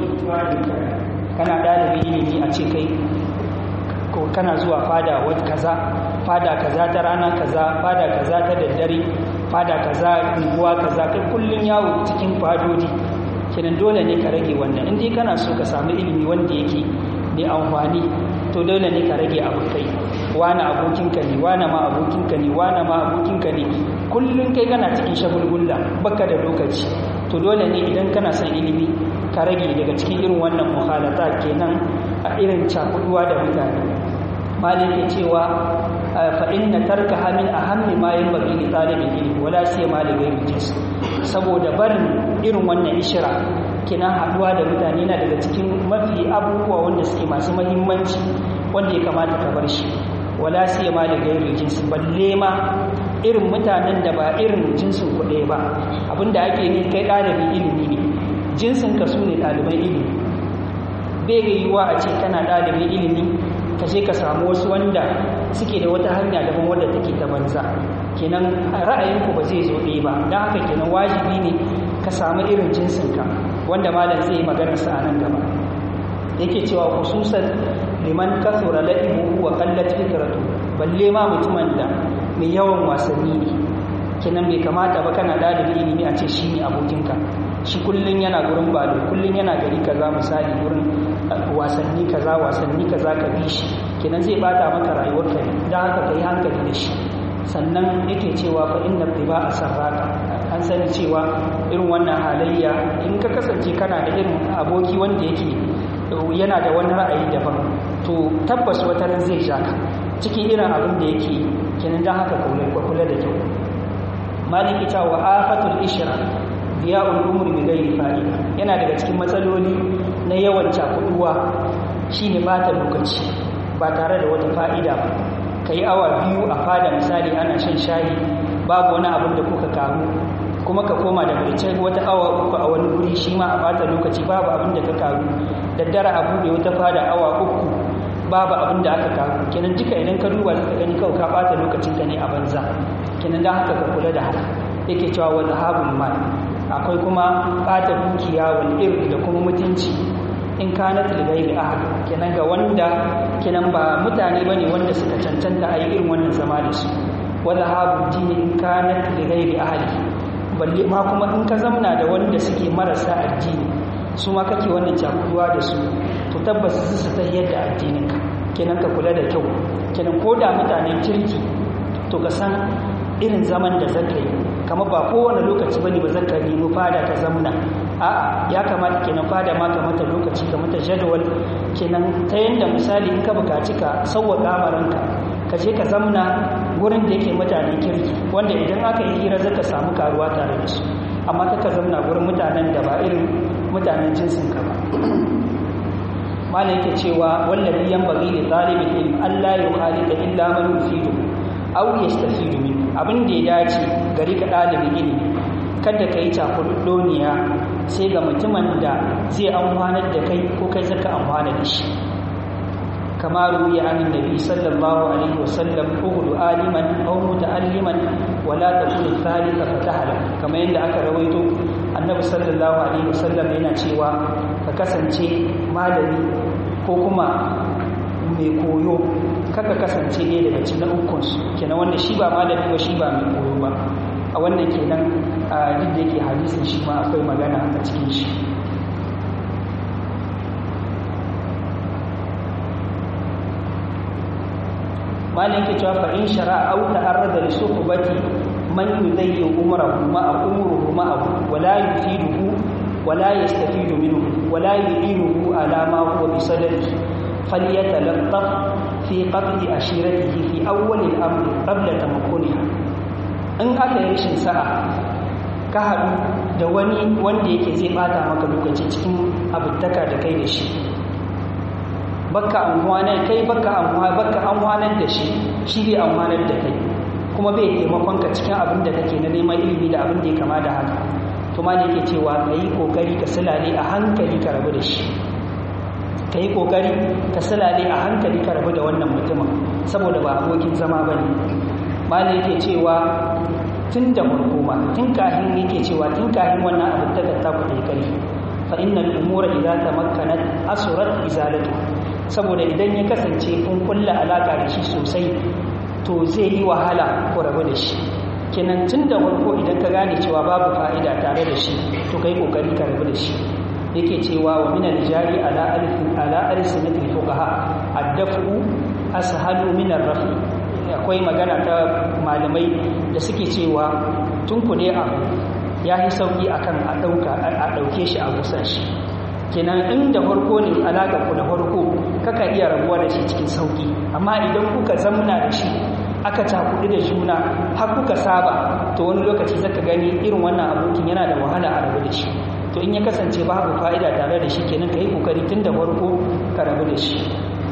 kana ɗalibin ilimi a ce kai ko kana zuwa fada wata kaza fada kaza ta rana kaza fada kaza ta daddare fada kaza unguwa kaza kai kullun yawo cikin fadodi kenan dole ne ka rage wannan in dai kana so ka samu ilimi wanda yake ne amfani to dole ne ka rage abokai wani abokinka ne wani ma abokinka ne wani ma abokinka ne kullun kai kana cikin shagulgulla baka da lokaci to dole ne idan kana son ilimi ka rage daga cikin irin wannan muhalata kenan a irin cakuduwa da mutane malin ke cewa fa inna tarkaha min ahammi ma yanbaghi li talibin ilmi wala siyama li ghayri jins saboda barin irin wannan ishira kina haduwa da mutane na daga cikin mafi abubuwa wanda suke masu muhimmanci wanda ya kamata ka bar shi wala siyama li ghayri jins balle ma irin mutanen da ba irin jinsin ku ɗaya ba abinda ake ne kai ɗalibin ilimi ne jinsin ka su ne ɗaliban ilimi bai yiwuwa a ce kana ɗalibin ilimi ka je ka samu wasu wanda suke da wata hanya daban wadda take ta banza kenan ra'ayinku ba zai zo ɗaya ba don haka kenan wajibi ne ka samu irin jinsinka wanda malam zai yi maganar sa a nan gaba yake cewa khususan liman kasura la'ibu wa qallat fikratu balle ma mutumin da mai yawan wasanni ne kenan bai kamata ba kana ɗalibin ilimi a ce shi ne abokinka shi kullum yana gurin balo kullum yana gari kaza misali gurin wasanni kaza wasanni kaza ka bi shi kenan zai bata maka rayuwarka ne don haka ka yi hankali da shi sannan yake cewa fa inna tiba a sarraka an sani cewa irin wannan halayya in ka kasance kana da irin aboki wanda yake yana da wani ra'ayi daban to tabbas wata ran zai ja ka cikin irin abin da yake kenan don haka ka kula da kyau maliki ta wa afatul ishra diya'ul umri bi ghairi fa'ida yana daga cikin matsaloli na yawan cakuduwa shine bata lokaci ba tare da wata fa'ida ba kai awa biyu a fada misali ana shan shayi babu wani abin da kuka karu kuma ka koma da barci wata awa uku a wani guri shi ma a bata lokaci babu abin da ka karu daddare a bude wata fada awa uku babu abin da aka karu kenan duka idan ka duba zaka gani kawai ka bata lokacin ka ne a banza kenan dan haka ka kula da haka yake cewa wa zahabul mal akwai kuma ɓata dukiya wal irri da kuma mutunci in kanat li ghairi ahad kenan ga wanda kenan ba mutane bane wanda suka cancanta a yi irin wannan zama da su wa zahabu dini in kanat li ghairi ahad balle ma kuma in ka zamna da wanda suke marasa addini su ma kake wannan cakuduwa da su to tabbas su su ta yadda addinin ka kenan ka kula da kyau kenan ko da mutanen kirki to ka san irin zaman da zaka yi kamar ba kowane lokaci bane ba zaka nemi fada ka zamna a'a ya kamata kenan fada ma ka mata lokaci ka mata jadawal kenan ta yanda misali in ka bukaci ka sauwaka amaranka ka je ka zamna gurin da yake mutanen kirki wanda idan aka yi hira zaka samu karuwa tare da su amma ka zamna gurin mutanen da ba irin mutanen jinsin ka ba malam yake cewa wallahi yanbaghi li talibin ilm alla yukhalita illa man yufidu aw yastafidu min abin da ya dace gari ka ɗalibin ilimi kada ka yi cakuɗoniya sai ga mutumin da zai amfanar da kai ko kai zaka amfana da shi kama ruya an nabi sallallahu alaihi wasallam uhudu aliman aw muta'alliman wala takunu thalitha fatahala kamar yadda aka rawaito annabi sallallahu alaihi wasallam yana cewa ka kasance malami ko kuma mai koyo kaka kasance ne daga cikin ukunsu kenan wanda shi ba malami ba shi ba mai koyo ba a wannan kenan a duk da yake hadisin shi ma akwai magana a cikin shi malin ke cewa fa'in shara au ta'arrada li suhbati man yudayyi umrahu ma'a umruhu ma'ahu wala yufiduhu wala yastafidu minhu wala yu'inuhu ala ma huwa bi sadrihi فليتلطف في قتل عشيرته في أول الأمر قبل تمكنها in aka yi rashin sa'a ka haɗu da wani wanda yake zai bata maka lokaci cikin abutaka da kai da shi baka amfanar kai baka amfanar da shi shi bai amfanar da kai kuma bai taimakon ka cikin abin da kake na neman ilimi da abin da ya kama da haka to ma da yake cewa ka yi kokari ka silale a hankali ka rabu da shi ka yi ƙoƙari ka silale a hankali ka rabu da wannan mutumin saboda ba abokin zama ba ne malai yake cewa tun da farko ma tun kahin yake cewa tun kahin wannan abin da ta ku da kare fa innal umura idza tamakkanat asurat izalatu saboda idan ya kasance kun kulla alaka da shi sosai to zai yi wahala ku rabu da shi kenan tun da farko idan ka gane cewa babu fa'ida tare da shi to kai kokari ka rabu da shi yake cewa wa min al-jari ala alfin ala alsinatil fuqaha ad-daf'u ashalu min ar-rafi akwai magana ta malamai da suke cewa tun ku ne abu ya yi sauki akan a dauka a dauke shi a gusa shi kenan inda farko ne alaka ku da farko kaka iya rabuwa da shi cikin sauki amma idan kuka zamna da shi aka cakuɗi da juna har kuka saba to wani lokaci zaka gani irin wannan abokin yana da wahala a rabu da shi to in ya kasance babu fa'ida tare da shi kenan ka yi kokari tun da farko ka rabu da shi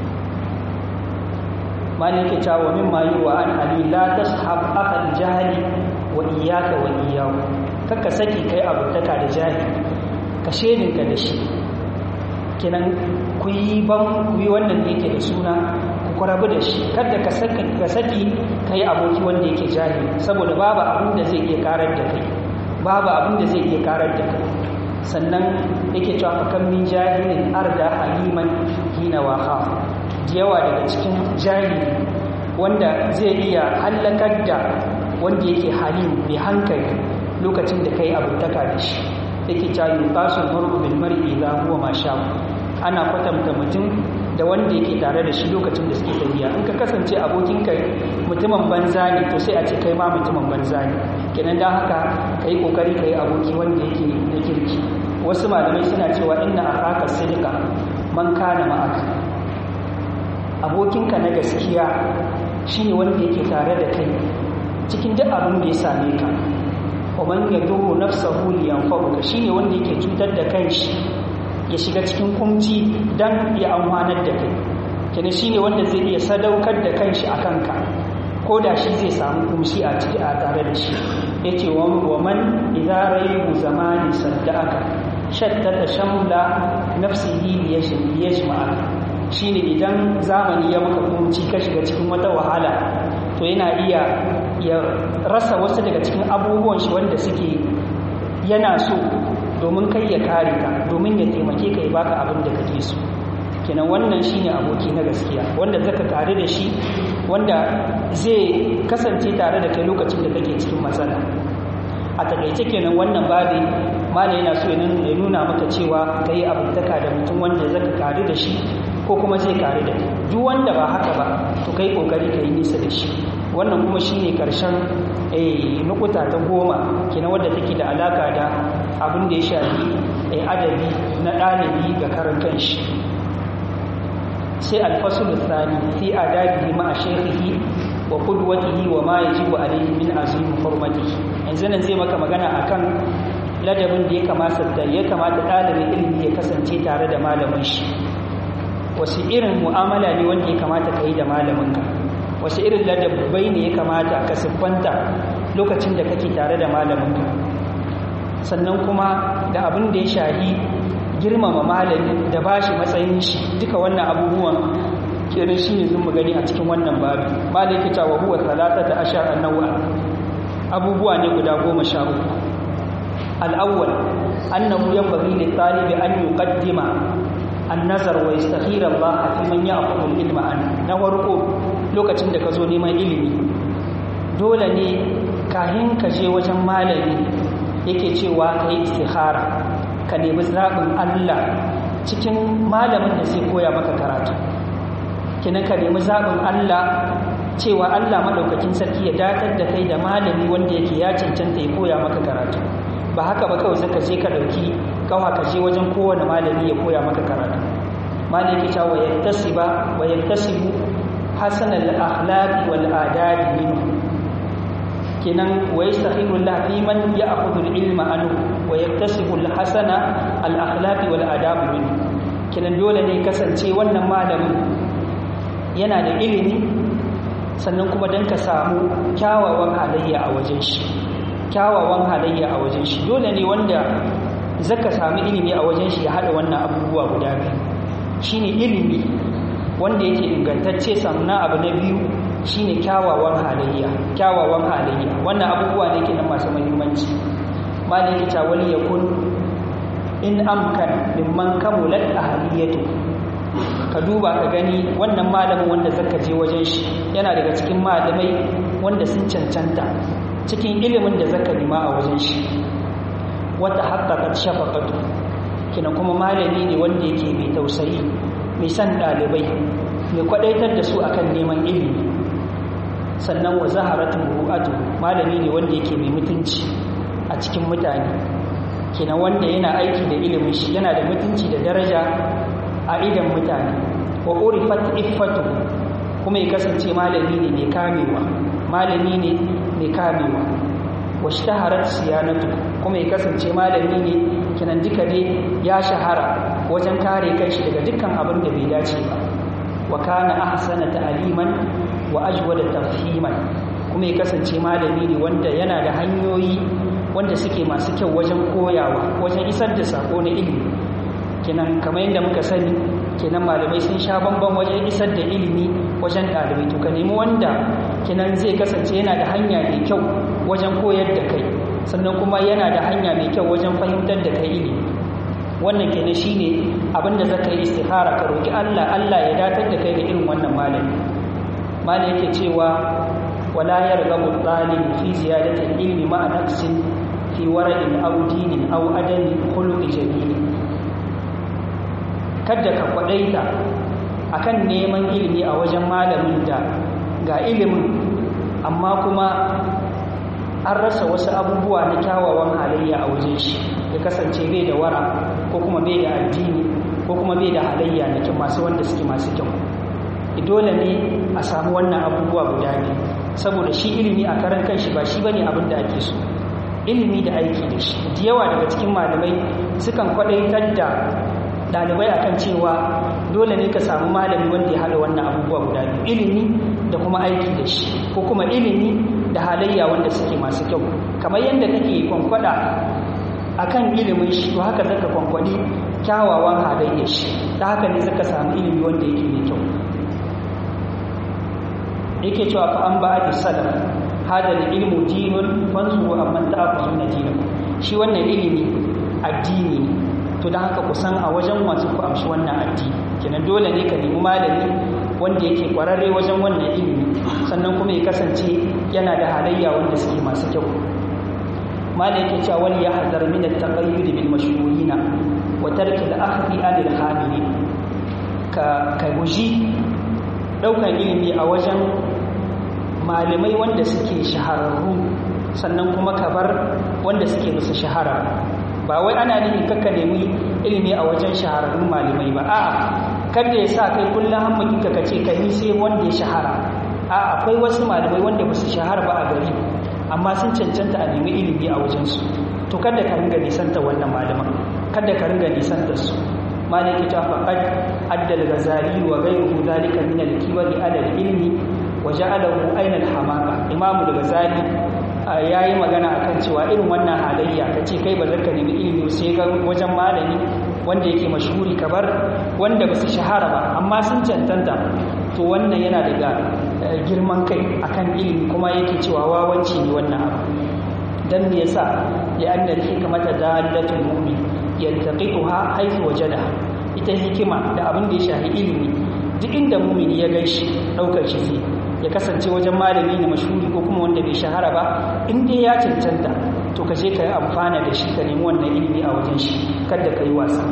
malin ke cewa min mayu wa an ali la tashab akhal jahili wa iyyaka wa iyyahu kakka saki kai abutaka da jahili ka shedinka da shi kenan ku yi ban ku yi wannan da yake da suna ku rabu da shi kada ka saki ka saki kai aboki wanda yake jahili saboda babu abin da zai iya karar da kai babu abin da zai iya karar da kai sannan yake cewa fa kan min jahilin arda haliman hina wa khaf yawa daga cikin jahili wanda zai iya halakar da wanda yake halim mai hankali lokacin da kai abutaka da shi yake cewa yuqasul mar'u bil mar'i idha huwa ma sha ana kwatanta mutum da wanda yake tare da shi lokacin da suke tafiya in ka kasance abokinka mutumin banza ne to sai a ce kai ma mutumin banza ne kenan da haka ka yi kokari ka yi aboki wanda yake na kirki wasu malamai suna cewa inna akaka sidika man kana ma'aka abokinka na gaskiya shine wanda yake tare da kai cikin duk abin da ya same ka wa man yadurru nafsahu liyanfa'uka shine wanda yake cutar da kanshi ya shiga cikin kumci dan ya amfanar da kai kenan shine wanda zai iya sadaukar da kanshi a kanka ko da shi zai samu kumshi a ciki a tare da shi yace wa man idza rayyu zamani saddaka shattata shamla nafsihi liyajma'a shine idan zamani ya maka kumci ka shiga cikin wata wahala to yana iya ya rasa wasu daga cikin abubuwan shi wanda suke yana so domin kai ya kare ka domin ya taimake ka ya baka abin da kake so kenan wannan shine aboki na gaskiya wanda zaka tare da shi wanda zai kasance tare da kai lokacin da kake cikin matsala a takaice kenan wannan babi mala yana so ya nuna maka cewa kai abutaka da mutum wanda zaka kare da shi ko kuma zai kare da kai duk wanda ba haka ba to kai kokari ka yi nisa da shi wannan kuma shine karshen eh nukuta ta goma kenan wadda take da alaka da abin da ya shafi eh adabi na ɗalibi ga karan kanshi sai alfasul thani fi adabihi ma shaykhihi wa qudwatihi wa ma yajibu alayhi min azim hurmatihi yanzu nan zai maka magana akan ladabin da ya kamata da ya kamata ɗalibin ilimi ya kasance tare da malamin shi wasu irin mu'amala ne wanda ya kamata ka yi da malaminka wasu irin ladabai ne ya kamata ka siffanta lokacin da kake tare da malaminka sannan kuma da abin da ya shahi girmama malami da ba shi matsayin shi duka wannan abubuwan kenan shi ne zun gani a cikin wannan babi malaki ta wa huwa talata da ashar annawa abubuwa ne guda goma sha uku al'awwal annahu yanbaghi li talibi an yuqaddima an-nazar wa yastakhira Allah fi man ya'khudhu al-ilma an na farko lokacin da ka zo neman ilimi dole ne kahin ka je wajen malami yake cewa ka yi istikhara ka nemi zaɓin Allah cikin malamin da zai koya maka karatu kinan ka nemi zaɓin Allah cewa Allah maɗaukakin sarki ya datar da kai da malami wanda yake ya cancanta ya koya maka karatu ba haka ba kawai zaka je ka ɗauki kawa ka je wajen kowane malami ya koya maka karatu malami yake cewa yattasiba wa yattasibu hasan al-akhlaq wal adab minhu kenan wa yastahiru Allah fi man ya'khudhu al-ilma anhu wa yaktasibu al-hasana al-akhlaq wal adab minhu kenan dole ne kasance wannan malamin yana da ilimi sannan kuma dan ka samu kyawawan halayya a wajen shi kyawawan halayya a wajen shi dole ne wanda zaka samu ilimi a wajen shi ya hada wannan abubuwa guda biyu shine ilimi wanda yake ingantacce sannan abu na biyu shine kyawawan halayya kyawawan halayya wannan abubuwa ne kenan masu muhimmanci malin ita wali yakun in amkan mimman kamulat ahliyatu ka duba ka gani wannan malamin wanda zaka je wajen shi yana daga cikin malamai wanda sun cancanta cikin ilimin da zaka nima a wajen shi wata haqqaqat shafaqatu kina kuma malami ne wanda yake mai tausayi mai san dalibai mai kwadaitar da su akan neman ilimi sannan wa zaharatu ru'atu malami ne wanda yake mai mutunci a cikin mutane kina wanda yana aiki da ilimin shi yana da mutunci da daraja a idan mutane wa urifat iffatu kuma ya kasance malami ne mai kamewa malami ne mai kamewa wa shtaharat siyanatu kuma ya kasance malami ne kinan duka dai ya shahara wajen kare kanshi daga dukkan abin da bai dace ba wa kana ahsana ta'liman wa ajwada tafhiman kuma ya kasance malami ne wanda yana da hanyoyi wanda suke masu kyau wajen koyawa wajen isar da sako na ilimi kenan kamar yadda muka sani kenan malamai sun sha bamban wajen isar da ilimi wajen ɗalibai to ka nemi wanda kenan zai kasance yana da hanya mai kyau wajen koyar da kai sannan kuma yana da hanya mai kyau wajen fahimtar da kai ilimi wannan kenan shine abin da zaka yi istikhara ka roki Allah Allah ya datar da kai ga irin wannan malami malami yake cewa wala yarghabu talib fi ziyadati ilmi ma'a nafsin fi wara'in aw dinin aw adami khuluqi jamil kada ka kwadaita akan neman ilimi a wajen malamin da ga ilimin amma kuma an rasa wasu abubuwa na kyawawan halayya a wajen shi ya kasance bai da wara ko kuma bai da addini ko kuma bai da halayya na kyau masu wanda suke masu kyau dole ne a samu wannan abubuwa guda ne saboda shi ilimi a karan kanshi ba shi bane abin da ake so ilimi da aiki da shi da yawa daga cikin malamai sukan kwadaitar da dalibai akan cewa dole ne ka samu malami wanda ya haɗa wannan abubuwa guda biyu ilimi da kuma aiki da shi ko kuma ilimi da halayya wanda suke masu kyau kamar yadda kake kwankwada akan ilimin shi to haka zaka kwankwadi kyawawan halayyar shi da haka ne zaka samu ilimi wanda yake mai kyau yake cewa fa an ba'ati salaf hada ilmu dinun fansu amman ta'khuduna dinakum shi wannan ilimi addini to dan haka ku san a wajen wasu ku amshi wannan addini kenan dole ne ka nemi malami wanda yake kwararre wajen wannan ilimi sannan kuma ya kasance yana da halayya wanda suke masu kyau malai yake cewa wani ya hazar min at-taqayyud bil mashhurina wa tarki al-akhdhi anil hamili ka ka guji daukan ilimi a wajen malamai wanda suke shahararru sannan kuma ka bar wanda suke musu shahara ba wai ana nufin kakka nemi ilimi a wajen shahararrun malamai ba a'a kada ya sa kai kullum hammakinka ka ce ka yi sai wanda ya shahara a akwai wasu malamai wanda ba su shahara ba a gari amma sun cancanta a nemi ilimi a wajensu to kada ka ringa nisanta wannan malaman kada ka ringa nisanta su malaki ta faqad addal ghazali wa ghayruhu zalika min al-kibari ala al-ilmi wa ja'alahu ayna al-hamaqa imam al-ghazali yayi magana akan cewa irin wannan halayya kace kai ba zaka nemi ilimi sai ga wajen malami wanda yake mashhuri kabar wanda ba su shahara ba amma sun cancanta to wannan yana daga girman kai akan ilimi kuma yake cewa wawanci ne wannan abu dan me yasa ya anna hikmata dalatul mu'min yantaqituha haythu wajada ita hikima da abin da ya shafi ilimi duk inda mu'mini ya gaishe daukar shi zai ya kasance wajen malami ne mashhuri ko kuma wanda bai shahara ba in dai ya cancanta to ka je ka yi amfana da shi ka nemi wannan ilimi a wajen shi kada ka yi wasa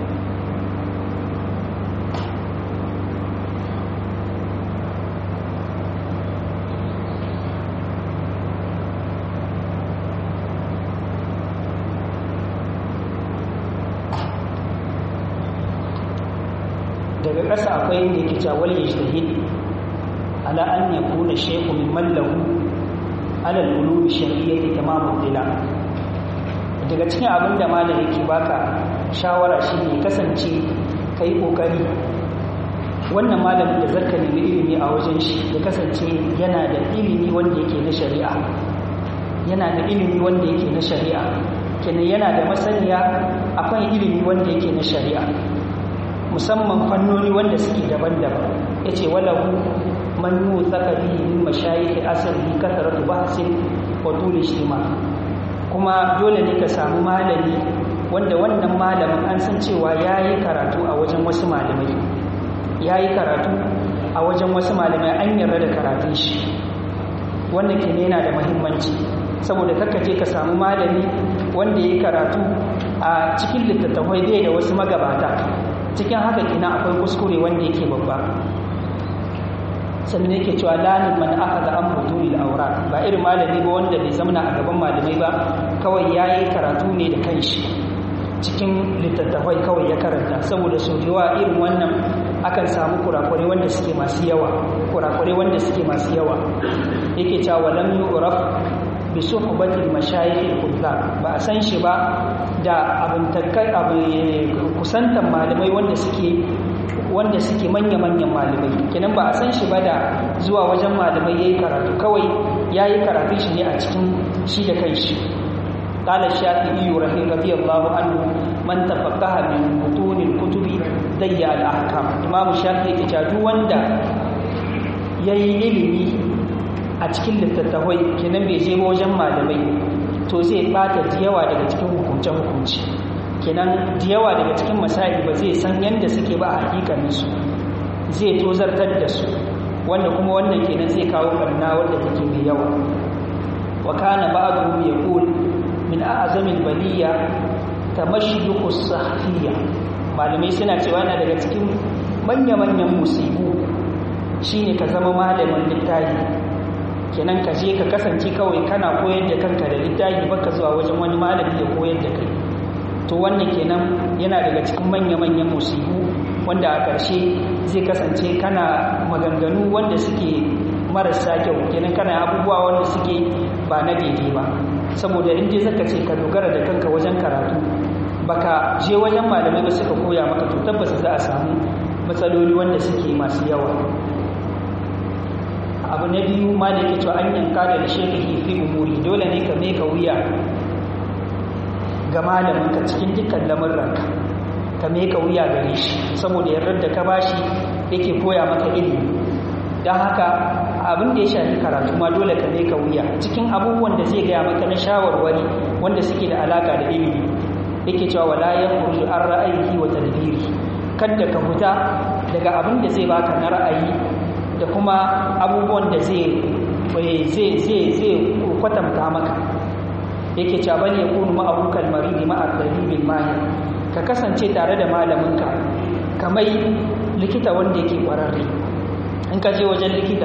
daga ƙasa akwai inda yake cewa wal yajtahid ala an yakuna shaykhu min mallahu ala al-ulum shar'iyyati tamamu dila daga cikin abin da malam yake baka shawara shine kasance kai kokari wannan malamin da zaka nemi ilimi a wajen shi ya kasance yana da ilimi wanda yake na shari'a yana da ilimi wanda yake na shari'a kenan yana da masaniya akan ilimi wanda yake na shari'a musamman fannoni wanda suke daban-daban yace walahu man yuthaka bihi min mashayikh asrihi kasratu bahsin wa tul ijtima kuma dole ne ka samu malami wanda wannan malamin an san cewa ya yi karatu a wajen wasu malamai ya yi karatu a wajen wasu malamai an yarda da karatun shi wannan ke yana da mahimmanci saboda kakka je ka samu malami wanda ya yi karatu a cikin littattafai bai da wasu magabata cikin haka kina akwai kuskure wanda yake babba sannan yake cewa lanin man aka ga an mutu aura ba irin malami ba wanda bai zamana a gaban malamai ba kawai ya yi karatu ne da kanshi cikin littattafai kawai ya karanta saboda sau yawa irin wannan akan samu kurakure wanda suke masu yawa kurakure wanda suke masu yawa yake cewa lam yu'raf bi suhbatil mashayikh al ba a san shi ba da abin takkai abin kusantan malamai wanda suke wanda suke manya-manyan malamai kenan ba a san shi ba da zuwa wajen malamai yayi karatu kawai yayi karatu shi ne a cikin shi da kanshi قال الشافعي رضي الله عنه من تفقه من متون الكتب ضيع الاحكام امام الشافعي ya duk wanda yayi ilimi a cikin littattafai kenan bai je wajen malamai to zai bata yawa daga cikin hukunce hukunci kenan yawa daga cikin masail ba zai san yanda suke ba a hakikanin su zai tozartar da su wanda kuma wannan kenan zai kawo barna wanda take mai yawa wa kana ba'dhum yaqul min a'zamil baliya tamashduqus sahfiyya malamai suna cewa yana daga cikin manya-manyan musibu shine ka zama malamin littafi kenan ka je ka kasance kawai kana koyar da kanka da littafi baka zuwa wajen wani malami ya koyar da kai to wannan kenan yana daga cikin manya-manyan musibu wanda a ƙarshe zai kasance kana maganganu wanda suke marasa kyau kenan kana abubuwa wanda suke ba na daidai ba saboda in dai zaka ce ka dogara da kanka wajen karatu baka je wajen malamai ba suka koya maka to tabbas za a samu matsaloli wanda suke masu yawa abu na biyu ma da yake cewa an yanka da shekahi fi umuri dole ne ka mai ka wuya ga malaminka cikin dukkan lamurranka ka mai ka wuya gare shi saboda yardar da ka bashi yake koya maka ilimi don haka abin da ya shafi karatu ma dole ka mai ka wuya cikin abubuwan da zai gaya maka na shawarwari wanda suke da alaka da ilimi yake cewa wala ya kurju an ra'ayi wa tadbiri kada ka fita daga abin da zai baka na ra'ayi da kuma abubuwan da zai zai zai zai kwatanta maka yake cewa bane yakunu ma'abukal maridi ma'a tabibil mahir ka kasance tare da malaminka kamai likita wanda yake kwararre in ka je wajen likita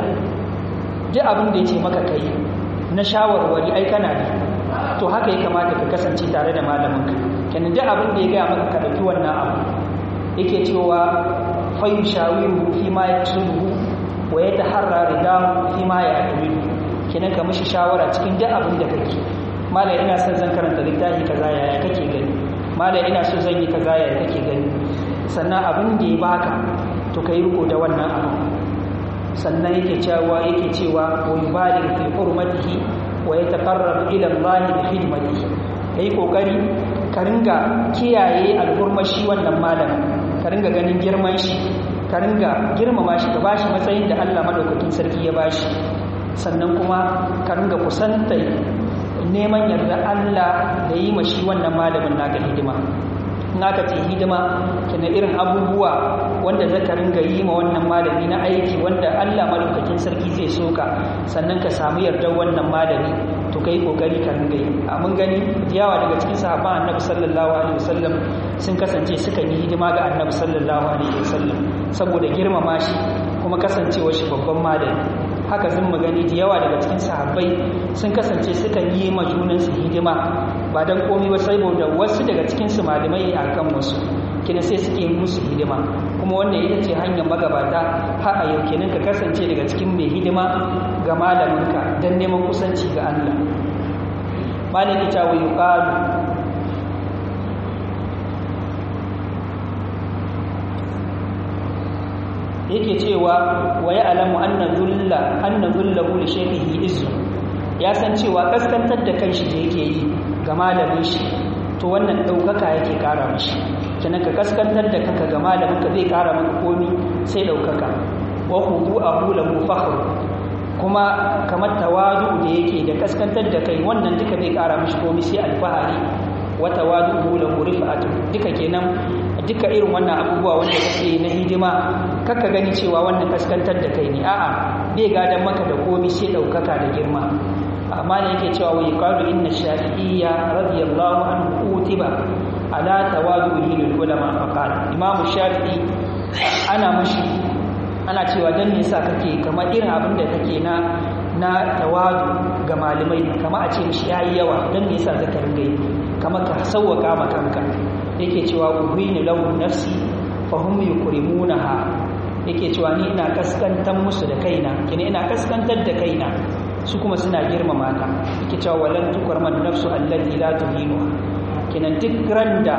duk abin da ya ce maka kai na shawarwari ai kana bi to haka ya kamata ka kasance tare da malaminka kenan duk abin da ya gaya maka ka ɗauki wannan abu yake cewa fayu shawiru fi ma ya sulhu wa ya taharra ridahu fi ma ya amilu kenan ka mishi shawara cikin duk abin da kake malai ina son zan karanta littafi kaza yaya kake gani malai ina so zan yi kaza yaya kake gani sannan abin da ya baka to kai riko da wannan abu sannan yake cewa yake cewa wa yubalig fi hurmatihi wa yataqarrab ila Allah bi khidmatihi kai kokari ka ringa kiyaye alhurmashi wannan malamin ka ringa ganin girman shi ka ringa girmama shi ka bashi matsayin da Allah madaukakin sarki ya bashi sannan kuma ka ringa kusanta neman yarda Allah da yi mashi wannan malamin naka hidima naka ce hidima kina irin abubuwa wanda zaka ringa yi ma wannan malami na aiki wanda Allah malaukakin sarki zai soka sannan ka samu yardar wannan malami to kai kokari ka ringa yi a mun gani yawa daga cikin sahabban Annabi sallallahu alaihi wasallam sun kasance suka yi hidima ga Annabi sallallahu alaihi wasallam saboda girmama shi kuma kasancewa shi babban malami haka zan magani da yawa daga cikin sahabbai sun kasance sukan yi ma junansu hidima ba don komi ba saboda wasu daga cikin su malamai a kan wasu kina sai suke musu hidima kuma wannan ita ce hanyar magabata har a yau kenan ka kasance daga cikin mai hidima ga malaminka don neman kusanci ga Allah malaki ta wa yuqalu yake cewa wa ya alamu anna dhulla anna dhullahu li shaykhihi izzu ya san cewa kaskantar da kanshi da yake yi ga malamin shi to wannan daukaka yake kara mishi kenan ka kaskantar da kanka ga malamin ka zai kara maka komi sai daukaka wa khudu'ahu lahu fakhr kuma kamar tawadu da yake da kaskantar da kai wannan duka zai kara mishi komi sai alfahari wa tawadu'u lahu rif'atu duka kenan duka irin wannan abubuwa wanda kake na hidima kakka gani cewa wannan kaskantar da kai ne a'a bai gadan maka da komai sai daukaka da girma amma ne yake cewa wai qalu inna shafi'iyya radiyallahu anhu utiba ala tawaduhi lil ulama faqala imam shafi'i ana mushi ana cewa dan me yasa kake kamar irin abin da kake na na tawadu ga malamai kamar a ce mishi yayi yawa dan me yasa zaka ringa yi kamar ka sauwaka ma kanka yake cewa uhinu lahu nafsi fa hum yukrimunaha yake cewa ni ina kaskantar musu da kaina kina ina kaskantar da kaina su kuma suna girmama ta yake cewa walan tukarman nafsu allati la tuhinu kinan duk randa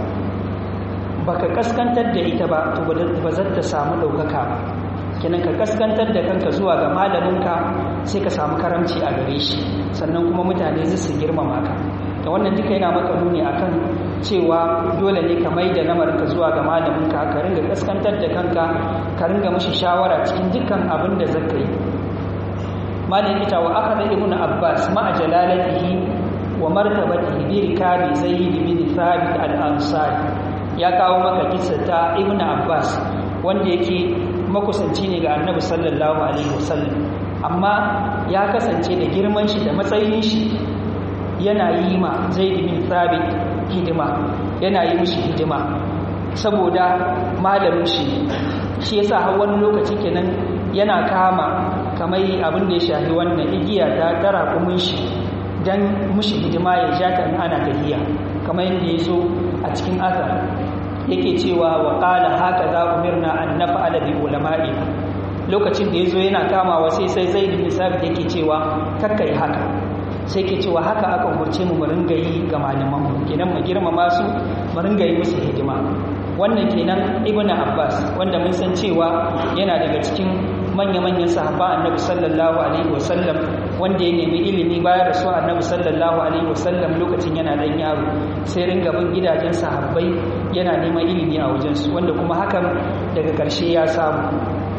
baka kaskantar da ita ba to ba za ta samu daukaka ba kinan ka kaskantar da kanka zuwa ga malaminka sai ka samu karamci a gare shi sannan kuma mutane zai su girmama ka da wannan duka yana maka nuni akan cewa dole ne ka mai da namarka zuwa ga malaminka ka ringa kaskantar da kanka ka ringa mashi shawara cikin dukkan abin da zaka yi malin ita wa aka da ibn abbas ma'a jalalatihi wa martabatihi bi rikabi zaid bin thabit al-ansari ya kawo maka kissa ta ibn abbas wanda yake makusanci ne ga annabi sallallahu alaihi wasallam amma ya kasance da girman shi da matsayin shi yana yi ma zaid bin thabit hidima yana yi mishi hidima saboda malamin shi shi yasa har wani lokaci kenan yana kama kamar abin da ya shafi wannan igiya ta tara kumin shi dan mushi hidima ya ja ta ana tahiya kamar yadda ya zo a cikin azar yake cewa wa qala haka za umirna an naf'ala bi ulama'i lokacin da yazo yana kamawa sai sai zaid bin sabit yake cewa kakkai haka sai ke cewa haka aka umarce mu mu ringa yi ga malaman mu kenan mu girmama su mu ringa yi musu hidima wannan kenan ibn abbas wanda mun san cewa yana daga cikin manya-manyan sahaba annabi sallallahu alaihi wasallam wanda ya nemi ilimi bayan rasu annabi sallallahu alaihi wasallam lokacin yana dan yaro sai ringa bin gidajen sahabbai yana neman ilimi a wajensu wanda kuma hakan daga ƙarshe ya samu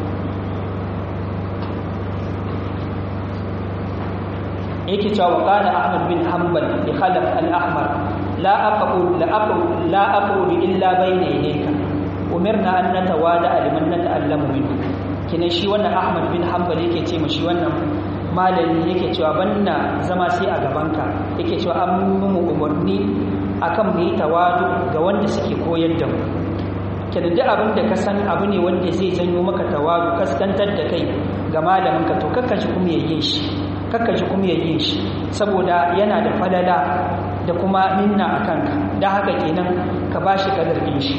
yake cewa qala ahmad bin hanbal bi khalaf al-ahmar la aqul la aqul la aqul illa bayna yadayka umirna an natawada liman nata'allamu minhu kina shi wannan ahmad bin hanbal yake ce shi wannan malami yake cewa banna zama sai a gabanka yake cewa an mu umarni akan mu yi tawadu ga wanda suke koyar da mu kenan duk abin da ka san abu ne wanda zai janyo maka tawadu kaskantar da kai ga malaminka to kakka ji kuma yayin shi kakka ji kuma yayin shi saboda yana da falala da kuma minna a kanka don haka kenan ka ba shi kadar ɗin shi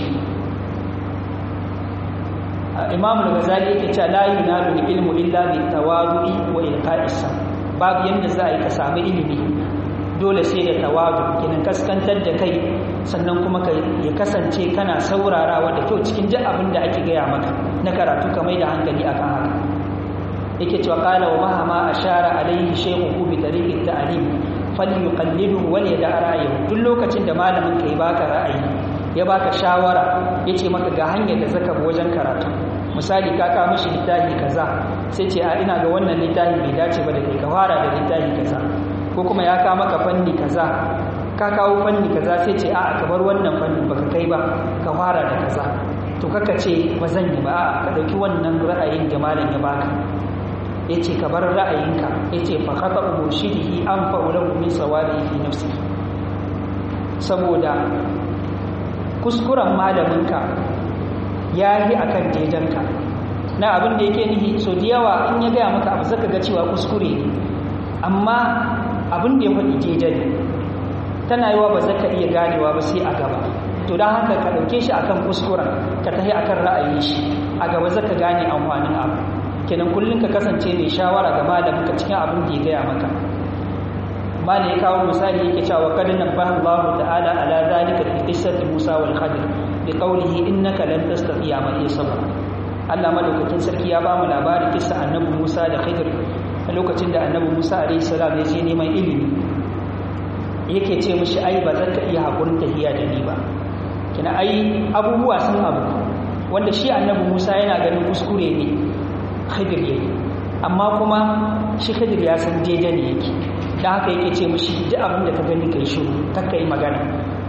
imamu al-ghazali yake cewa la yunalu ilmu illa bi tawadu'i wa ilqa'is babu yanda za a yi ka samu ilimi dole sai da tawadu kenan kaskantar da kai sannan kuma ka ya kasance kana saurarawa da kyau cikin duk abin da ake gaya maka na karatu ka mai da hankali akan haka yake cewa qala wa mahama ashara alaihi shaykhu bi tariqi ta'lim falyuqallidu wal yada ra'ayi duk lokacin da malamin ka ya baka ra'ayi ya baka shawara yace maka ga hanyar da zaka bi wajen karatu misali ka ka mishi littafi kaza sai ce a ina ga wannan littafi bai dace ba da kai ka fara da littafi kaza ko kuma ya ka maka fanni kaza ka kawo fanni kaza sai ce a ka bar wannan fannin baka kai ba ka fara da kaza to kaka ce ba zan yi ba a ka dauki wannan ra'ayin da malam ya baka yace ka bar ra'ayinka yace fa khata murshidihi an fa'ulahu min sawari fi nafsi saboda kuskuren malaminka ya yi a kan dejanka na abin da yake nihi so da yawa in ya gaya maka abu zaka ga cewa kuskure ne amma abin da ya faɗi dejan ne tana yiwa ba zaka iya ganewa ba sai a gaba to don haka ka ɗauke shi akan kuskuren ka tafi akan ra'ayin shi a gaba zaka gane amfanin abu kenan kullum ka kasance mai shawara ga malamin ka cikin abin da ya gaya maka malam ya kawo misali yake cewa kad nabbaha Allah ta'ala ala zalika fi qissati Musa wal Khadir bi qawlihi innaka lan tastati'a ma iya sabra Allah madaukakin sarki ya ba mu labarin kissa annabi Musa da Khidir a lokacin da annabi Musa alaihi salam ya je neman ilimi yake ce mishi ai ba zan ka iya hakurin tahiya da ni ba kina ai abubuwa sun abu wanda shi annabi Musa yana ganin kuskure ne Khidir yayi amma kuma shi Khidir ya san daidai ne yake da haka yake ce mishi duk abin da ka gani kai shiru kakka yi magana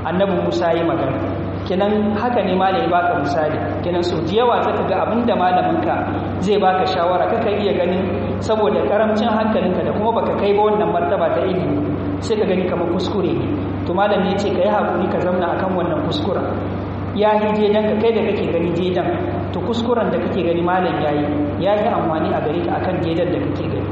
annabi Musa yi magana kenan haka ne malami baka misali kenan so da yawa zaka ga abinda malaminka zai baka shawara kaka iya ganin saboda karamcin hankalinka da kuma baka kai ba wannan martaba ta ilimi sai ka gani kamar kuskure ne to malam ne ce ka yi hakuri ka zauna akan wannan kuskuren ya yi jejan ka kai da kake gani jejan to kuskuren da kake gani malam ya yi ya yi amfani a gare ka akan jejan da kake gani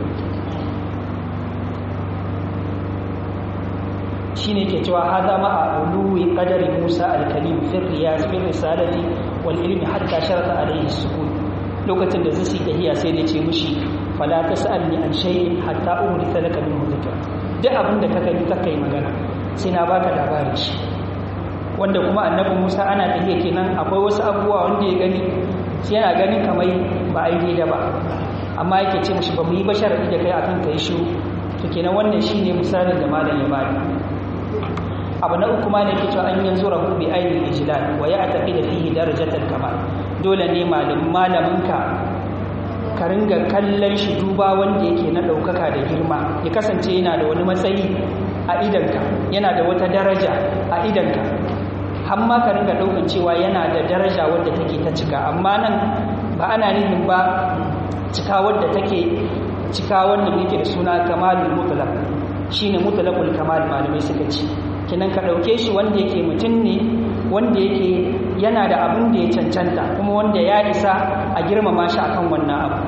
shine ke cewa hada ma a uluwi qadari Musa al-Kalim fi riyas fi risalati wal ilmi hatta sharata alayhi sukun lokacin da zai tahiya sai da ce mushi fala tasalni an shay'in hatta umrita laka min dhikra duk abin da ka gani ka kai magana sai na baka labarin shi wanda kuma annabi Musa ana tahiya kenan akwai wasu abubuwa wanda ya gani shi yana ganin kamar ba ai da ba amma yake ce mushi ba mu yi bashar da kai akan kai shiru to kenan wannan shine misalin da malam ya bani abu na uku ma ne ke cewa an yanzu rahu bi ainihin ijlal wa ya tafi da fihi darajatul kamal dole ne malaminka ka ringa kallon shi duba wanda yake na ɗaukaka da girma ya kasance yana da wani matsayi a idanka yana da wata daraja a idanka har ma ka ringa ɗaukan cewa yana da daraja wadda take ta cika amma nan ba ana nufin ba cika wadda take cika wannan yake da suna kamalul mutlaq shine mutlaqul kamal malamai suka ce kinan ka ɗauke shi wanda yake mutum ne wanda yake yana da abin da ya cancanta kuma wanda ya isa a girmama shi akan wannan abu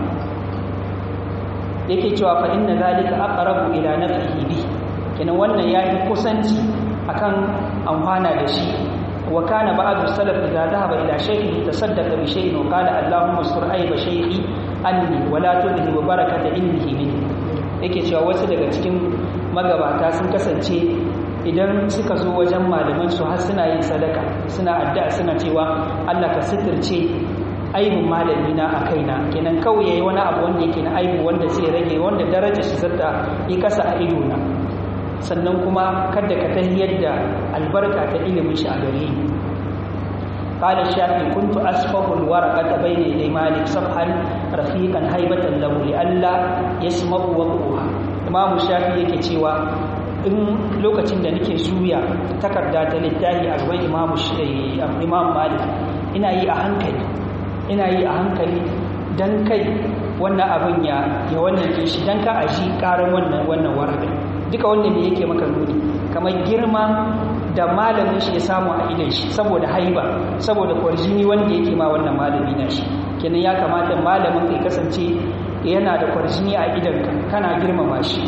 yake cewa fa inna zalika aqrabu ila nafsihi bi kinan wannan ya fi kusanci akan amfana da shi wa kana ba'du salaf idza dhahaba ila shaykhi tasaddaqa bi shay'in wa qala allahumma sur ayba shaykhi anni wa la tudhi wa barakata ilmihi minni yake cewa wasu daga cikin magabata sun kasance idan suka zo wajen malaman su har suna yin sadaka suna addu'a suna cewa Allah ka sitirce aibin malami na a kaina kenan kawai yayi wani abu wanda yake na aibu wanda zai rage wanda daraja shi zata yi kasa a ido na sannan kuma kada ka tahiyar da albarka ta ilimin shi a gare ni قال الشافعي كنت أسفه الورقة بين يدي مالك صفحا رفيقا هيبة له لئلا يسمع وقوها إمام الشافعي yake cewa in lokacin da nake suya takarda ta littafi a gaban imamu imam malik ina yi a hankali ina yi a hankali dan kai wannan abin ya ya wannan ke shi dan ka a shi karan wannan wannan waraka duka wannan ne yake maka nuni kamar girma da malamin shi ya samu a idan shi saboda haiba saboda kwarjini wanda yake ma wannan malami na shi kenan ya kamata malamin kai kasance yana da kwarjini a idan kana girmama shi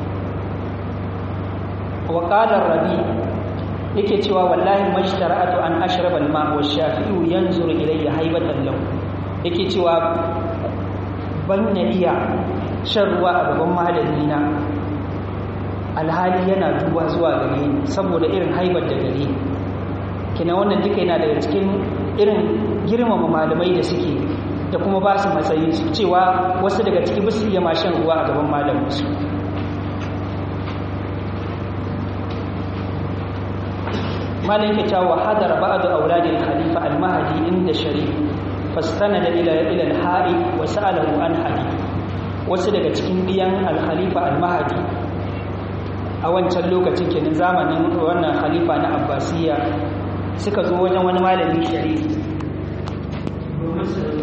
wa qala rabi yake cewa wallahi mashtara'atu an ashraba al-ma wa shafi'u yanzuru ilayya haibatan lahu yake cewa ban na iya shan ruwa a gaban malami na alhali yana duba zuwa gare ni saboda irin haibar da gare ni kina wannan duka yana daga cikin irin girmama malamai da suke da kuma ba su matsayi su cewa wasu daga ciki ba su iya ma shan ruwa a gaban malaminsu malam ke cewa hadar ba'd auladil khalifa al-mahdi inda sharif fastanada ila ila al-hari wa sa'alahu an hadith wasu daga cikin biyan al-khalifa al-mahdi a wancan lokacin kenan zamanin wannan khalifa na abbasiya suka zo wajen wani malami shari'i domin su